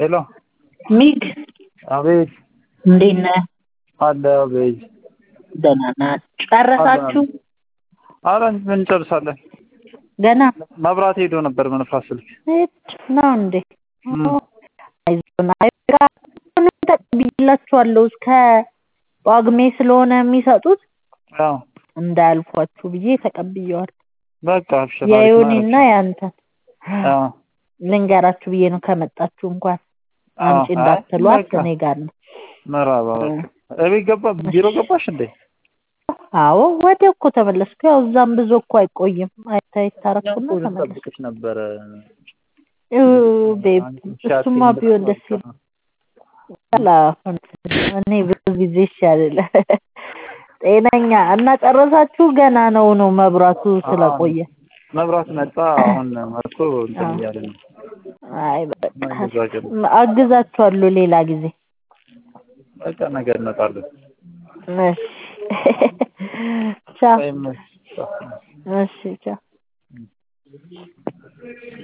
ሄሎ ሚግ አቤት እንዴት ነህ? አለ አቤት ደህና ናት። ጨረሳችሁ? ኧረ ምን እንጨርሳለን ገና መብራት ሄዶ ነበር መንፋት ስልክ ሄድ ነው እንዴ? አይዞን አይጋ ተቀብያላችኋለሁ እስከ ጳጉሜ ስለሆነ የሚሰጡት አዎ እንዳያልፏችሁ ብዬ ተቀብየዋል። በቃ አብሽር የዮኒና ያንተን አዎ ልንገራችሁ ብዬ ነው ከመጣችሁ እንኳን አምጪ አይ እንዳትሏት በቃ እኔ ጋር ነው። መራባ እቤት ገባ ቢሮ ገባሽ እንዴ አዎ ወዲያው እኮ ተመለስኩ። ያው እዛም ብዙ እኮ አይቆይም። አይታይ ታረኩና እኮ ተመለስኩ። ልጠብቅሽ ነበረ ኡ ቤብ እሱማ ቢሆን ደስ ይላል። አላሁን እኔ ብዙ ጊዜ ይሻላል። ጤነኛ እና ጨረሳችሁ? ገና ነው ነው መብራቱ ስለቆየ። መብራት መጣ አሁን መጥቶ እንትን እያለ ነው አይ በቃ እዛ ጀምሮ አግዛችኋለሁ ሌላ ጊዜ። በቃ ነገር እንመጣለን እሺ ቻው። ወይም እሺ ቻው።